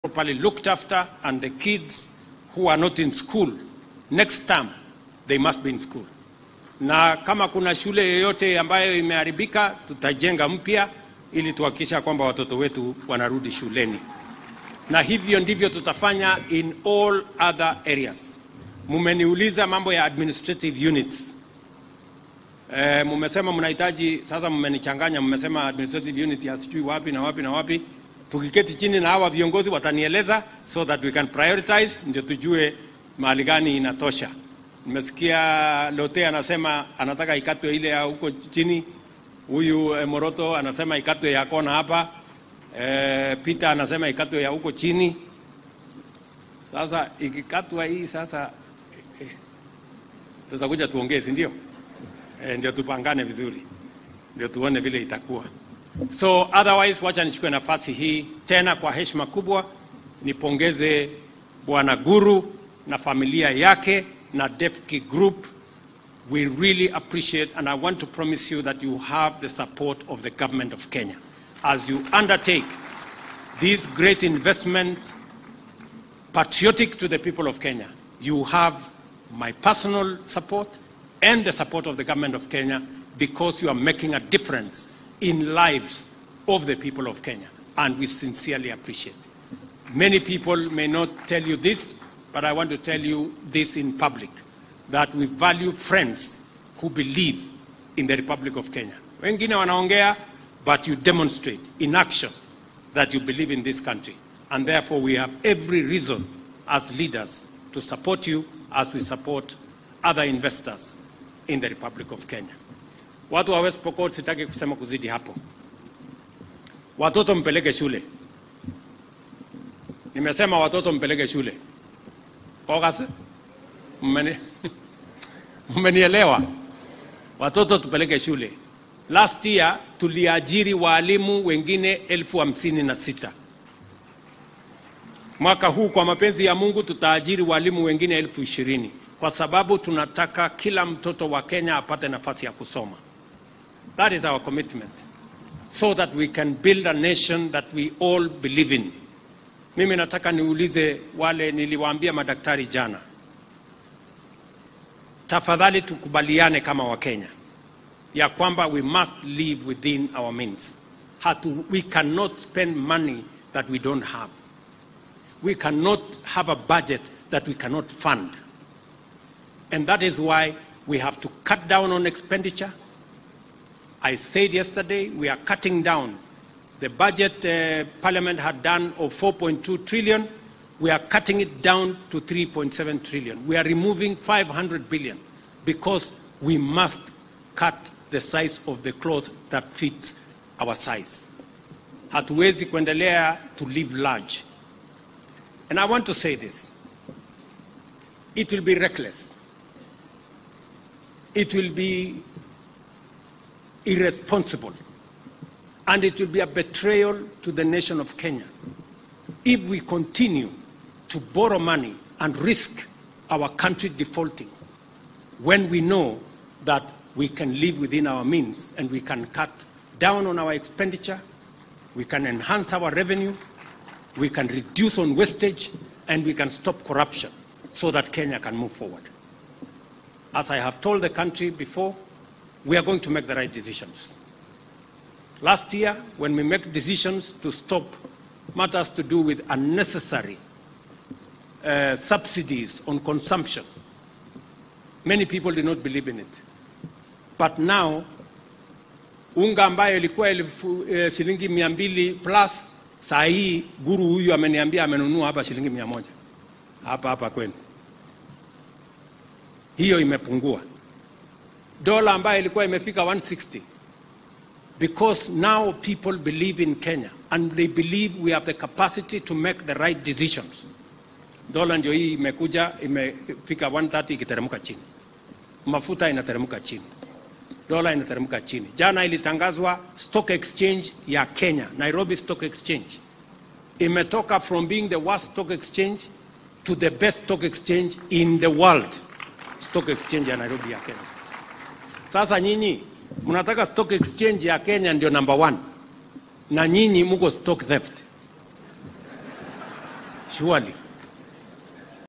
properly looked after, and the kids who are not in school, next term, they must be in school. Na kama kuna shule yoyote ambayo imeharibika, tutajenga mpya ili tuhakikisha kwamba watoto wetu wanarudi shuleni, na hivyo ndivyo tutafanya in all other areas. Mumeniuliza mambo ya administrative units. E, mumesema mnahitaji sasa, mmenichanganya, mmesema administrative unit ya sijui wapi na wapi na wapi. Tukiketi chini na hawa viongozi watanieleza, so that we can prioritize, ndio tujue mahali gani inatosha. Nimesikia Lote anasema anataka ikatwe ile ya huko chini, huyu eh, Moroto anasema ikatwe ya kona hapa, eh, Peter anasema ikatwe ya huko chini. Sasa ikikatwa hii sasa, eh, tutakuja tuongee, si ndio? Eh, ndio tupangane vizuri, ndio tuone vile itakuwa. So otherwise, wacha nichukue nafasi hii tena kwa heshima kubwa nipongeze Bwana Guru na familia yake na Defki Group. We really appreciate and I want to promise you that you have the support of the government of Kenya as you undertake this great investment patriotic to the people of Kenya. You have my personal support and the support of the government of Kenya because you are making a difference in lives of the people of Kenya, and we sincerely appreciate. Many people may not tell you this, but I want to tell you this in public that we value friends who believe in the Republic of Kenya. Wengine wanaongea, but you demonstrate in action that you believe in this country. And therefore, we have every reason as leaders to support you as we support other investors in the Republic of Kenya. Watu wa West Pokot sitaki kusema kuzidi hapo. Watoto mpeleke shule. Nimesema watoto mpeleke shule. Ogas, mmeni mmenielewa? Watoto tupeleke shule. Last year tuliajiri waalimu wengine elfu hamsini na sita. Mwaka huu kwa mapenzi ya Mungu tutaajiri walimu wengine elfu ishirini kwa sababu tunataka kila mtoto wa Kenya apate nafasi ya kusoma. That is our commitment so that we can build a nation that we all believe in. Mimi nataka niulize wale niliwaambia madaktari jana, tafadhali tukubaliane kama Wakenya ya kwamba we must live within our means. Hatu, we cannot spend money that we don't have. We cannot have a budget that we cannot fund. And that is why we have to cut down on expenditure. I said yesterday we are cutting down the budget uh, Parliament had done of 4.2 trillion. We are cutting it down to 3.7 trillion. We are removing 500 billion because we must cut the size of the cloth that fits our size. Hatuwezi kuendelea to live large. And I want to say this. It will be reckless. It will be irresponsible. And it will be a betrayal to the nation of Kenya if we continue to borrow money and risk our country defaulting when we know that we can live within our means and we can cut down on our expenditure, we can enhance our revenue, we can reduce on wastage, and we can stop corruption so that Kenya can move forward. As I have told the country before, we are going to make the right decisions. Last year, when we make decisions to stop matters to do with unnecessary uh, subsidies on consumption, many people did not believe in it. But now, unga ambayo ilikuwa elfu eh, shilingi mia mbili plus, saa hii guru huyu ameniambia amenunua hapa shilingi mia moja hapa hapa kwenu, hiyo imepungua. Dola ambayo ilikuwa imefika 160 because now people believe in Kenya and they believe we have the capacity to make the right decisions. Dola ndio hii imekuja imefika 130 ikiteremka chini, mafuta inateremka chini, dola inateremka chini. Jana ilitangazwa stock exchange ya Kenya, Nairobi Stock Exchange imetoka from being the worst stock exchange to the best stock exchange in the world, stock exchange ya Nairobi ya Kenya. Sasa nyinyi mnataka stock exchange ya Kenya ndio number one, na nyinyi muko stock theft. surely